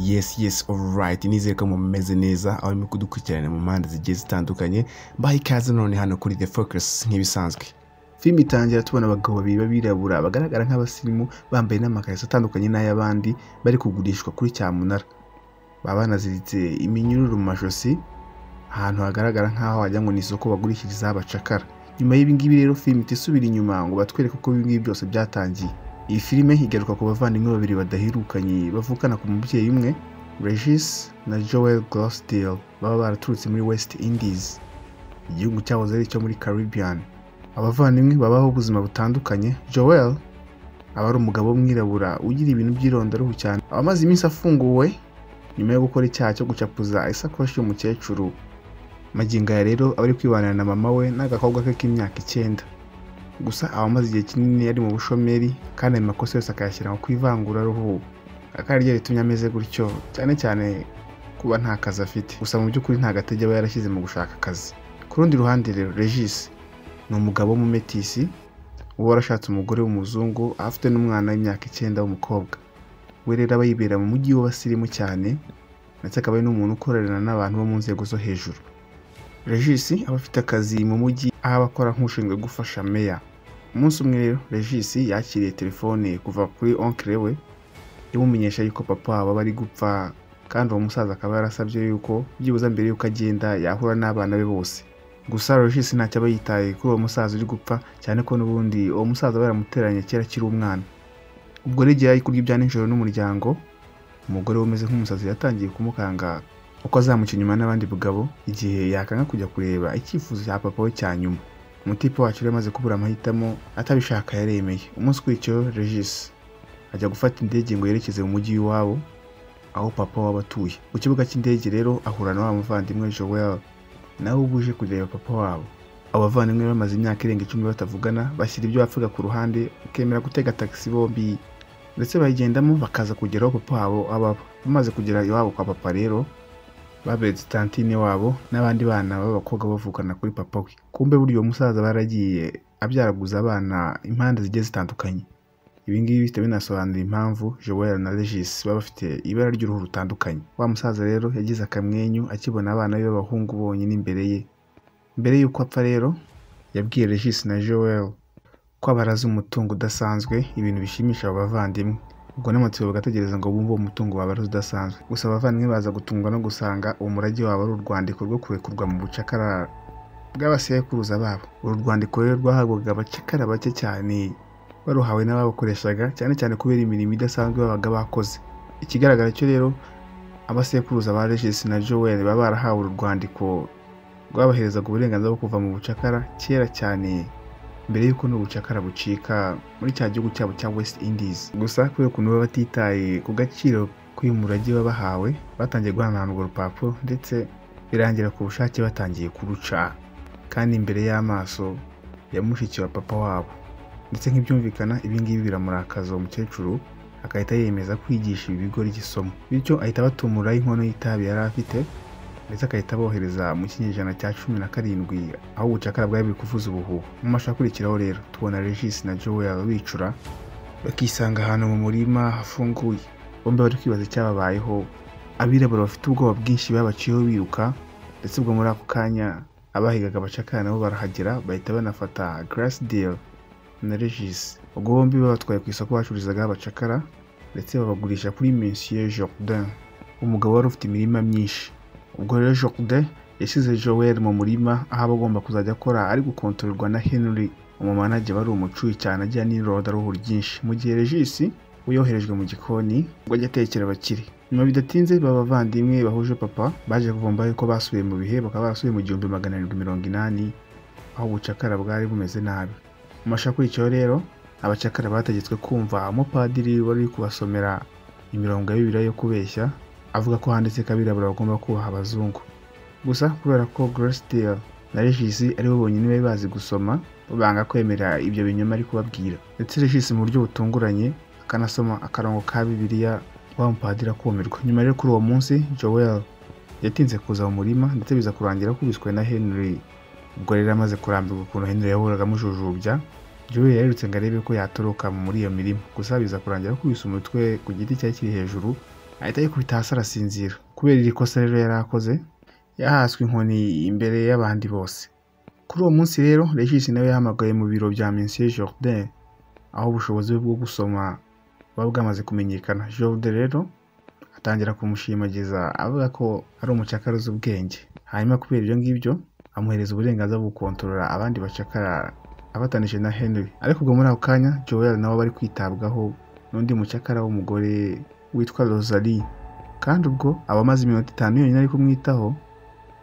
yes yes alright nizere ko mumeze neza aho urimo kudukurikirana mu mpande zigiye zitandukanye mbaha ikaze none hano kuri the focus nk'ibisanzwe filime itangira tubona abagabo babiri b'abirabura bagaragara nk'abasirimu bambaye n'amakarito atandukanye n'ay'abandi bari kugurishwa kuri cyamunara baba banaziritse iminyururu mu majosi ahantu hagaragara nk'aho wagira ngo ni isoko bagurishirizaho abacakara nyuma y'ibingibi rero filime itisubira inyuma ngo batwereke uko ibingibi byose byatangiye iyi filime igaruka ku bavandimwe babiri badaherukanye bavukana ku mubyeyi umwe regis na joel glosdale baba baraturutse muri west indies igihugu cyahoze ari icyo muri caribbean abavandimwe babaho ubuzima butandukanye joel aba ari umugabo w'umwirabura ugira ibintu by'irondaruhu cyane aba amaze iminsi afunguwe nyuma yo gukora icyaha cyo gucapuza isakoshi y'umukecuru magingo aya rero aba ari kwibanira na mama we n'agakobwa ke k'imyaka icyenda gusa aba amaze igihe kinini yari mu bushomeri kandi ayo makosa yose akayashyira ku ivanguraruhu akaba ariryo ritumye ameze gutyo cyane cyane kuba nta kazi afite gusa mu by'ukuri nta gatege aba yarashyize mu gushaka akazi ku rundi ruhande rero regis ni umugabo w'umumetisi uba warashatse umugore w'umuzungu afite n'umwana w'imyaka icyenda w'umukobwa we rero aba yibera mu mujyi w'abasirimu cyane ndetse akaba ari n'umuntu ukorerana n'abantu bo mu nzego zo hejuru regis aba afite akazi mu mujyi aho aba akora nk'ushinzwe gufasha meya umunsi umwe rero regis yakiriye telefone kuva kuri onkire we imumenyesha yuko papa wabo ari gupfa kandi uwo musaza akaba yarasabye yuko byibuze mbere yuko agenda yahura n'abana be bose gusa regis ntacyo aba yitaye kuri uwo musaza uri gupfa cyane ko n'ubundi uwo musaza baramuteranye kera akiri umwana ubwo rero igihe yari kurya ibya nijoro n'umuryango umugore we umeze nk'umusazi yatangiye kumukanga uko azamuca inyuma n'abandi bagabo igihe yakanga kujya kureba icyifuzo cya papa we cya nyuma umutipe wacu rero amaze kubura amahitamo atabishaka yaremeye umunsi ukurikiyeho regis ajya gufata indege ngo yerekeze mu mujyi w'iwabo aho papa waba atuye ku kibuga cy'indege rero ahura na wa muvandimwe joel nawe uba uje kureba papa wabo abo bavandimwe bamaze imyaka irenga icumi batavugana bashyira ibyo bapfaga ku ruhande bakemera gutega tagisi bombi ndetse bayigendamo bakaza kugera aho papa wabo aba aba. bamaze kugera iwabo kwa papa rero baberetse tantine wabo n'abandi bana b'abakobwa bavukana kuri papa we kumbe burya uwo musaza baragiye abyaraguza abana impande zigiye zitandukanye ibingibi bihita binasobanura impamvu joel na regis baba bafite ibara ry'uruhu rutandukanye wa musaza rero yagize akamwenyu akibona abana be b'abahungu bonyine imbere ye mbere y'uko apfa rero yabwiye regis na joel ko abaraza umutungo udasanzwe ibintu bishimisha abo bavandimwe ubwo n'amatsiko bagategereza ngo bumve uwo mutungo waba ari udasanzwe gusa abavandimwe baza gutungwa no gusanga umurage wabo ari urwandiko rwo kurekurwa mu bucakara bw'abasekuruza babo uru rwandiko rero rwahabwaga abacakara bake cyane baruhawe n'ababakoreshaga cyane cyane kubera imirimo idasanzwe babaga bakoze ikigaragara cyo rero abasekuruza ba regis na joel baba barahawe uru rwandiko rwabaherezaga uburenganzira bwo kuva mu bucakara kera cyane mbere y'uko n'ubucakara bucika muri cya gihugu cyabo cya west indies gusa kubera ukuntu baba batitaye ku gaciro k'uyu murage baba bahawe batangiye guhanahana urwo rupapuro ndetse birangira ku bushake batangiye kuruca kandi imbere y'amaso ya mushiki wa papa wabo ndetse nk'ibyumvikana ibingibi biramurakaza uwo mukecuru agahita yemeza kwigisha ibi bigo ry'isomo bityo ahita abatumuraho inkono y'itabi yari afite ndetse agahita abohereza mu kinyejana cya cumi na karindwi aho ubucakara bwari buri kuvuza ubuhuha mu mashusho akurikiraho rero tubona regis na joel bicura bakisanga ahantu mu murima hafunguye bombi bari kwibaza icyababayeho abirabura bafite ubwoba bwinshi babaciyeho biruka ndetse ubwo muri ako kanya abahigaga abacakara nabo barahagera bahita banafata grass deal na regis ubwo bombi babatwaye ku isoko bacururizaga abacakara ndetse babagurisha kuri monsieur jordan umugabo wari ufite imirima myinshi ubwo rero jorde yashyize joel mu murima aho aba agomba kuzajya akora ari gukontororwa na henry umumanage wari umucuyi cyane agira n'irodaruhu ryinshi mu gihe regis we yoherejwe mu gikoni ngo ajye atekera abakire nyuma bidatinze baba bavandimwe bahuje papa baje kuvumba yuko basubiye mu bihe bakaba barasubiye mu gihumbi magana arindwi mirongo inani aho ubucakara bwari bumeze nabi mu mashusho akurikiyeho rero abacakara bategetswe kumva umupadiri wari uri kubasomera imirongo ya bibiliya yo kubeshya avuga ko handitse ko abirabura bagomba kubaha abazungu gusa kubera ko Grace na Regis aribo bonyine bari bazi gusoma banga kwemera ibyo binyoma ari kubabwira ndetse Regis mu buryo butunguranye akanasoma akarongo ka Bibiliya wa mupadiri akumirwa nyuma rero kuri uwo munsi Joel yatinze kuza mu murima ndetse biza kurangira akubiswe na Henry ubwo rero amaze kurambirwa ukuntu Henry yahoraga amujujubya Joel yarerutse ngo arebe ko yatoroka muri iyo mirima gusa biza kurangira akubise umutwe ku giti cyari kiri hejuru ahita yikubita hasi arasinzira kubera iri kosa rero yari akoze yahaswe inkoni imbere y'abandi bose kuri uwo munsi rero regis nawe yahamagaye mu biro bya monsieur jordan aho ubushobozi bwe bwo gusoma buba bwamaze kumenyekana jordan rero atangira kumushimagiza avuga ko ari umucakara uzi ubwenge hanyuma kubera ibyo ngibyo amuhereza uburenganzira bwo gukontorora abandi bacakara abatanije na henry ariko ubwo muri ako kanya joel nawe aba ari kwitabwaho n'undi mucakara w'umugore witwa rosalie kandi ubwo aba amaze iminota itanu yonyine ari kumwitaho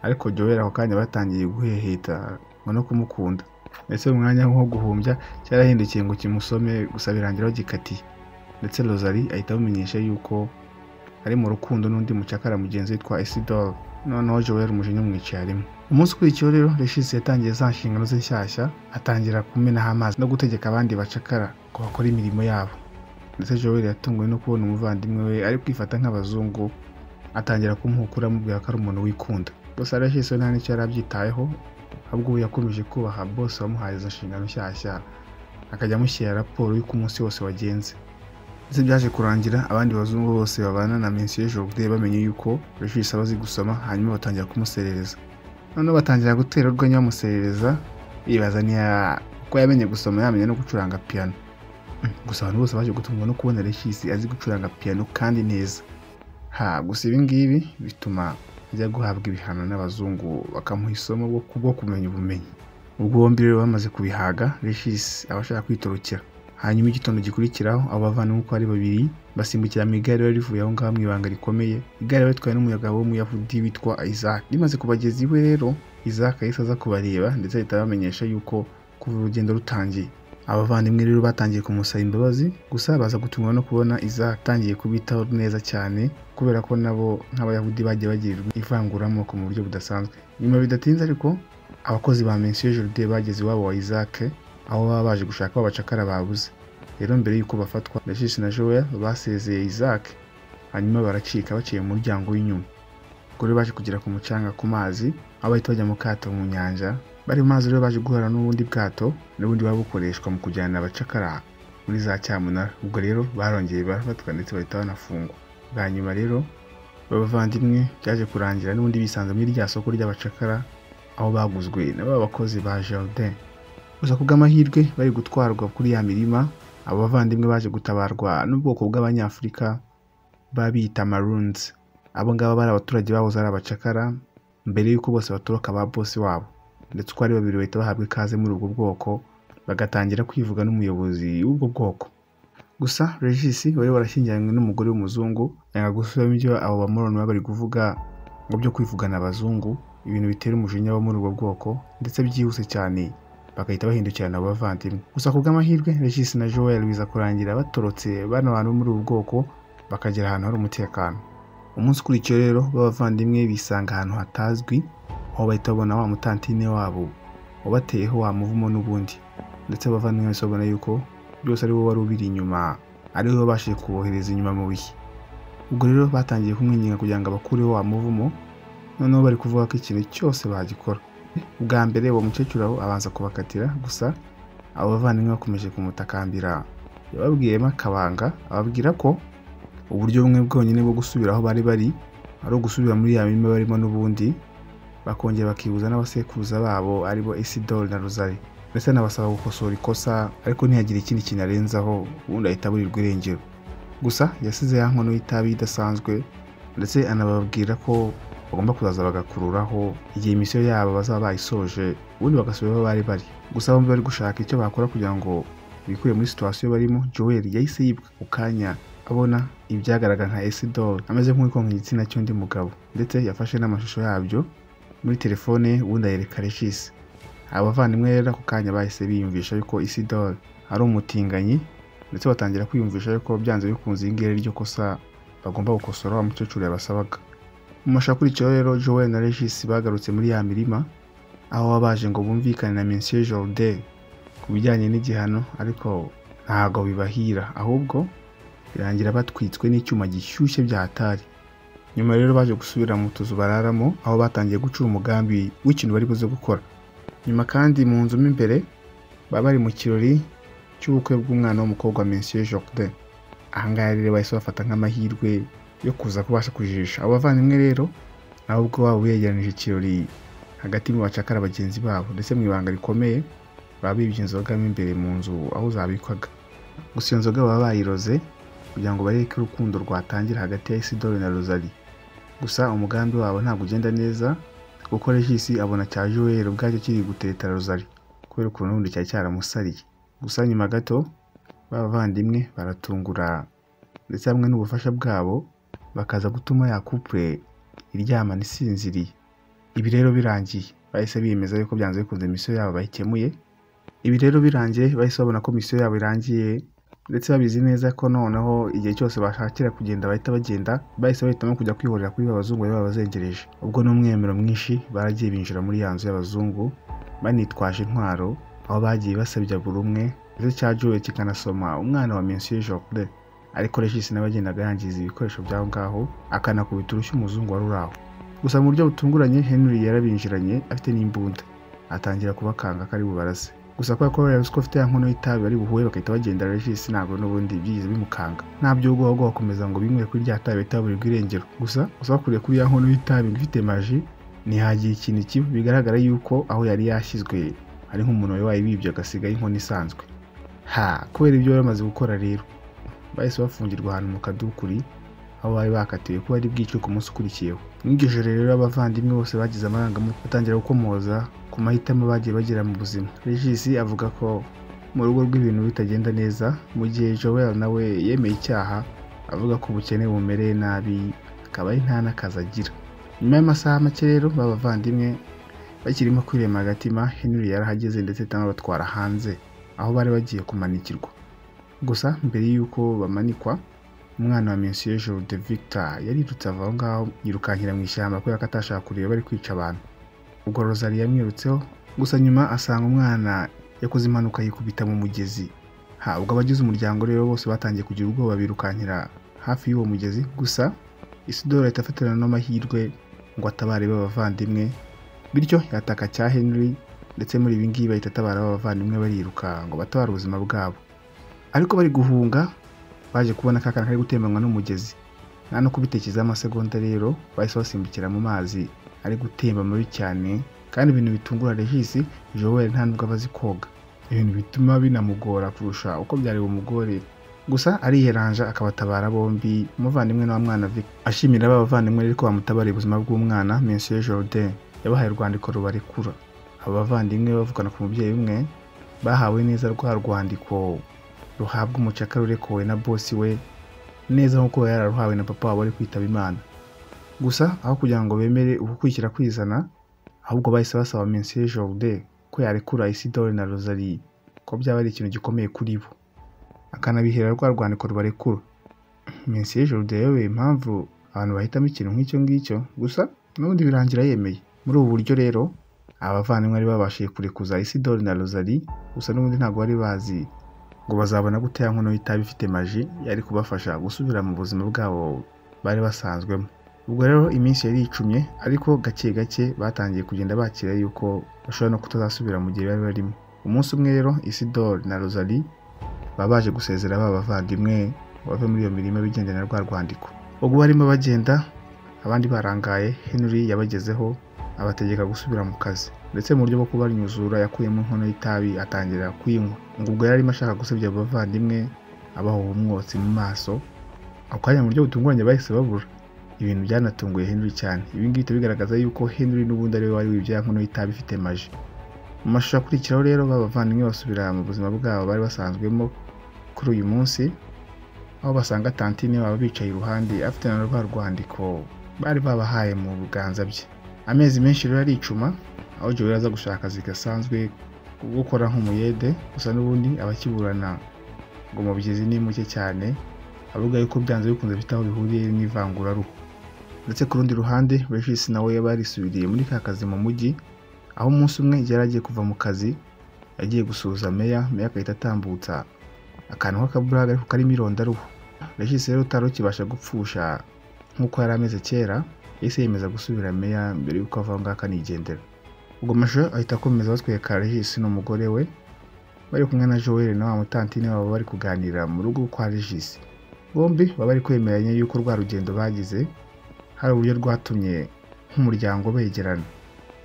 ariko joel ako kanya batangiye guheheta ngo no kumukunda ndetse mu mwanya nko guhumbya cyarahindukiye ngo kimusome gusa birangiraho gikatiye ndetse rosalie ahita amumenyesha yuko ari mu rukundo n'undi mucakara mugenzi witwa isidore noneho joel umujinya umwicaye arimo umunsi ukurikiyeho rero reshisi yatangiye za nshingano ze nshyashya atangira kumenaho amazi no gutegeka abandi bacakara ngo bakore imirimo yabo ndetse joel yatunguwe no kubona umuvandimwe we ari kwifata nk'abazungu atangira kumuhukura amubwira ko ari umuntu wikunda gusa reshisi we nta n'icyo yari abyitayeho ahubwo ubu yakomeje kubaha bose wamuhaye izo nshingano nshyashya akajya amushyira raporo y'uko umunsi wose wagenze ndetse byaje kurangira abandi bazungu bose babana na mensiyo joride bamenye yuko reshisi aba azi gusoma hanyuma batangira kumuserereza noneho batangira gutera urwenya bamuserereza bibaza niya ko yamenye gusoma yamenya no gucuranga piyano gusa abantu bose baje gutungwa no kubona reshisi azi gucuranga piyano kandi neza ha gusa ibi ngibi bituma ajya guhabwa ibihano n'abazungu bakamuha isomo bwo- bwo kumenya ubumenyi ubwo bombi rero bamaze kubihaga reshisi aba ashaka kwitorokera hanyuma igitondo gikurikiraho abo bavandimwe uko ari babiri basimbukira mu igare riba rivuye aho ngaho mu ibanga rikomeye igare riba ritwawe n'umuyagabo w'umuyahudi witwa isaac rimaze kubageza iwe rero isaac yahise aza kubareba ndetse ahita abamenyesha yuko kuva urugendo rutangiye abavandimwe rero batangiye kumusaba imbabazi gusa baza gutungwa no kubona isaac atangiye kubitaho neza cyane kubera ko nabo nk'abayahudi bagiye bagirirwa ivanguramoko mu buryo budasanzwe nyuma bidatinze ariko abakozi ba mensiyo joride bageze iwabo wa isaac aho baba baje gushaka abacakara babuze rero mbere y'uko bafatwa rashisi na joya basezeye isaac hanyuma baracika baciye mu muryango w'inyuma ubwo rero baje kugera ku mucanga ku mazi aho bahita bajya mu kato mu nyanja bari mu mazi rero baje guhura n'ubundi bwato n'ubundi buba bukoreshwa mu kujyana abacakara muri za cyamunara ubwo rero barongeye barafatwa ndetse bahita banafungwa bwa nyuma rero b'abavandimwe byaje kurangira n'ubundi bisanze muri rya soko ry'abacakara aho baguzwe na ba bakozi ba jardin gusa ku bw'amahirwe bari gutwarwa kuri ya mirima abo bavandimwe baje gutabarwa n'ubwoko bw'abanyafurika baba biyita maroons abo ngabo bari abaturage bahoze ari abacakara mbere y'uko bose batoroka ba bosi wabo ndetse uko ari babiri bahita bahabwa ikaze muri ubwo bwoko bagatangira kwivuga n'umuyobozi w'ubwo bwoko gusa regis wari warashyingiranywe n'umugore w'umuzungu yanga gusubiramo ibyo abo bamoroni baba bari kuvuga ngo byo kwivugana abazungu ibintu bitera umujinya wo muri ubwo bwoko ndetse byihuse cyane bagahita bahindukirana abo bavandimwe gusa ku bw'amahirwe regis na joel biza kurangira batorotse bano bantu bo muri ubu bwoko bakagera ahantu hari umutekano umunsi ukurikiyeho rero b'abavandimwe bisanga ahantu hatazwi aho bahita babona wa mutantine wabo wabateyeho wa muvumo n'ubundi ndetse abavandimwe bahise babona yuko byose ari bo wari ubiri inyuma ari we wabashije kubohereza inyuma mu bihe ubwo rero batangiye kumwinginga kugira ngo abakureho wa muvumo noneho bari kuvuga ko ikintu cyose bagikora ubwa mbere uwo mukecuru aho abanza kubakatira gusa abo bavandimwe bakomeje kumutakambira yababwiyemo akabanga ababwira ko uburyo bumwe bwonyine bwo gusubira aho bari bari ari ugusubira muri ya mirima barimo n'ubundi bakongera bakibuza n'abasekuruza babo aribo Isidore na Rosari ndetse anabasaba gukosora ikosa ariko ntihagire ikindi kintu arenzaho ubundi ahita aburirwa irengero gusa yasize ya nkono y'itabi idasanzwe ndetse anababwira ko bagomba kuzaza bagakururaho igihe imisiyo yabo bazaba bayisoje ubundi bagasubira aho bari bari gusa bombi bari gushaka icyo bakora kugira ngo bikuye muri situwasiyo barimo joel yahise yibuka ku kanya abona ibyagaragara nka esidoro ameze nk'uwikonka igitsina cy'undi mugabo ndetse yafashe n'amashusho yabyo muri telefone ye ubundi ayereka regis abavandimwe rero ako kanya bahise biyumvisha yuko isidoro ari umutinganyi ndetse batangira kwiyumvisha yuko byanze bikunze iri ngiri ryo kosa bagomba gukosora wa mukecuru yabasabaga mu mashusho akurikiyeho rero joel na regis bagarutse muri ya mirima aho baba baje ngo bumvikane na monsieur jordan ku bijyanye n'igihano ariko ntabwo bibahira ahubwo birangira batwitswe n'icyuma gishyushye byatari nyuma rero baje gusubira mu tuzu bararamo aho batangiye gucura umugambi w'ikintu bari buze gukora nyuma kandi mu nzu mo imbere baba bari mu kirori cy'ubukwe bw'umwana w'umukobwa wa Monsieur Jordan aha ngaha rero bahise bafata nk'amahirwe yo kuza kubasha kujijisha abo bavandimwe rero nabo ubwo baba begeranije ikirori hagati mu bacakara bagenzi babo ndetse mu ibanga rikomeye baba bibye inzoga mo imbere mu nzu aho zabikwaga gusa iyo nzoga baba bayiroze kugira ngo barebe ko urukundo rwatangira hagati ya isidoro na rozali gusa umugambi wabo ntabwo ugenda neza kuko regisi abona cya joel ubwacyo kiri gutetera rozali kubera ukuntu ubundi cyari cyaramusariye gusa nyuma gato bavandimwe baratungura ndetse hamwe n'ubufasha bwabo bakaza gutuma ya couple iryamana isinziriye ibi rero birangiye bahise biyemeza yuko byanze bikunze misiyo yabo bayikemuye ibi rero birangiye bahise babona ko misiyo yabo irangiye ndetse babizi neza ko noneho igihe cyose bashakira kugenda bahita bagenda bahise bahitamo kujya kwihorera kuri ba bazungu bari babazengereje ubwo n'umwemero mwinshi baragiye binjira muri ya nzu y'abazungu banitwaje intwaro aho bagiye basabya buri umwe ndetse cya Joel kikanasoma umwana wa Monsieur Joffre ariko Regis nawe agendaga yangiza ibikoresho by'aho ngaho akanakubita urushyi umuzungu wari uri aho gusa mu buryo butunguranye Henry yarabinjiranye afite n'imbunda atangira kubakanga ko ari bubarase gusa kubera ko yavuze ko afite ya nkono y'itabi bari buhuye bagahita bagenda Regis ntabwo n'ubundi byigize bimukanga ntabyo ubwo ahubwo bakomeza ngo binywere kuri rya tabi bahita baburirwa irengero gusa gusa bakuriye kuri ya nkono y'itabi ifite maji ntihagiye ikintu kibi bigaragara yuko aho yari yashyizwe ari nk'umuntu wari wayibibye agasigaho inkono isanzwe ha kubera ibyo bari bamaze gukora rero bahise bafungirwa ahantu mu kadukuri aho bari bakatiwe ko bari bwicwe ku munsi ukurikiyeho muri iryo joro rero abavandimwe bose bagize amarangamutima batangira gukomoza ku mahitamo bagiye bagira mu buzima regisi avuga ko mu rugo rw'ibintu bitagenda neza mu gihe joel nawe yemeye icyaha avuga ko ubukene bumereye nabi akaba ari nta n'akazi agira nyuma y'amasaha make rero b'abavandimwe bakirimo kwirema agatima henry yarahageze ndetse batwara hanze aho bari bagiye kumanikirwa gusa mbere y'uko bamanikwa umwana wa Monsieur Jour de Victor yarirutse ava aho ngaho yirukankira mu ishyamba kubera ko atashaka kureba bari kwica abantu ubwo Rosalie yamwirutseho gusa nyuma asanga umwana yakoze impanuka yikubita mu mugezi ha ubwo abagize umuryango rero bose batangiye kugira ubwoba birukankira hafi y'uwo mugezi gusa Isidore ahita afatana n'amahirwe ngo atabare b'abavandimwe bityo yataka cya Henry ndetse muri ibi ngibi bahita atabara b'abavandimwe bariruka ngo batabare ubuzima bwabo ariko bari guhunga baje kubona ka kantu kari gutembanwa n'umugezi nta no kubitekerezaho amasegonda rero bahise basimbukira mu mazi ari gutemba mabi cyane kandi ibintu bitungura regisi joel nta nubwo aba azi koga ibintu bituma binamugora kurusha uko byari bumugore gusa ariheranja akabatabara bombi umuvandimwe na wa mwana Vic- ashimira abavandimwe rero ko bamutabariye ubuzima bw'umwana Monsieur Jordan yabahaye urwandiko rubarekura aba bavandimwe bavugana ku mubyeyi umwe bahawe neza rwa rwandiko ruhabwa umucakara urekowe na bosi we neza nk'uko yari yararuhawe na papa wabo ari kwitaba imana gusa aho kugira ngo bemere ugukurikira kwizana ahubwo bahise basaba Monsieur Jordan ko yarekura Isidore na Rosalie ko byaba ari ikintu gikomeye kuri bo akanabihera rwa rwandiko rubarekura Monsieur Jordan yayoboye impamvu abantu bahitamo ikintu nk'icyo ngicyo gusa n'ubundi birangira yemeye muri ubu buryo rero abavandimwe bari babashije kurekuza Isidore na Rosalie gusa n'ubundi ntabwo bari bazi ngo bazabona gute ya nkono y'itabi ifite maji yari kubafasha gusubira mu buzima bwabo bari basanzwemo ubwo rero iminsi yari icumye ariko gake gake batangiye kugenda bakira yuko bashobora no kutazasubira mu gihe bari barimo umunsi umwe rero Isidore na Rosalie baba baje gusezera ba bavandimwe ngo bave muri iyo mirima bigendana na rwa rwandiko ubwo barimo bagenda abandi barangaye Henry yabagezeho abategeka gusubira mu kazi ndetse mu buryo bwo kubanyuzura yakuyemo inkono y'itabi atangira kuyinywa ngo ubwo yari arimo ashaka gusebya abavandimwe abaha umwotsi mu maso ako kanya mu buryo butunguranye bahise babura ibintu byanatunguye Henry cyane ibi ngibi bihita bigaragaza yuko Henry n'ubundi ariwe wari wibye ya nkono y'itabi ifite maji mu mashusho akurikiraho rero b'abavandimwe basubira mu buzima bwabo bari basanzwemo kuri uyu munsi aho basanga tantine baba bicaye iruhande afite na rwa rwandiko bari babahaye mu biganza bye amezi menshi rero aricuma aho Joel aza gushaka akazi gasanzwe ko gukora nk'umuyede gusa n'ubundi abakiburana ngo mubigezi ni muke cyane avuga yuko byanze bikunze bifite aho bihuriye n'ivanguraruhu ndetse ku rundi ruhande Regis nawe yaba yarisubiriye muri ka kazi mu mujyi aho umunsi umwe igihe yari agiye kuva mu kazi yagiye gusuhuza meya meya agahita atambutsa akantu k'akaburaga ariko karimo irondaruhu Regis rero utari ukibasha gupfusha nk'uko yari ameze kera yahise yemeza gusubira meya mbere y'uko ava aho ngaho akanigendera ubwo amashusho ahita akomeza batwereka Regis n'umugore we bari kumwe na Joel na wa mutantine wabo bari kuganira mu rugo kwa Regis bombi baba bari kwemeranya yuko rwa rugendo bagize hari uburyo rwatumye nk'umuryango begerana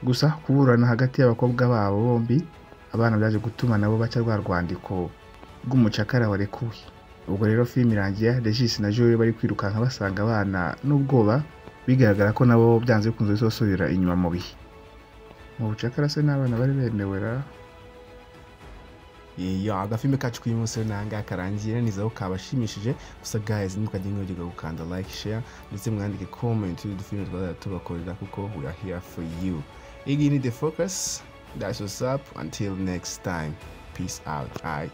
gusa kuburana hagati y'abakobwa babo bombi abana byaje gutuma nabo baca rwa rwandiko rw'umucakara warekuwe ubwo rero filime irangiye regis na jolie bari kwirukanka basanga abana n'ubwoba bigaragara ko nabo byanze bikunze zosubira inyuma mu bihe mu bucakara se n'abana bari bemewe ra iyo agafilme kacu k'uyu munsi rero n'ahangaha karangiye nizera ko kabashimishije gusa guys ntukajye mwibagirwa gukanda like share ndetse mwandike comment y'udufilme twazajya tubakorera kuko we are here for you iyi ni the focus that's what's up until next time peace out bye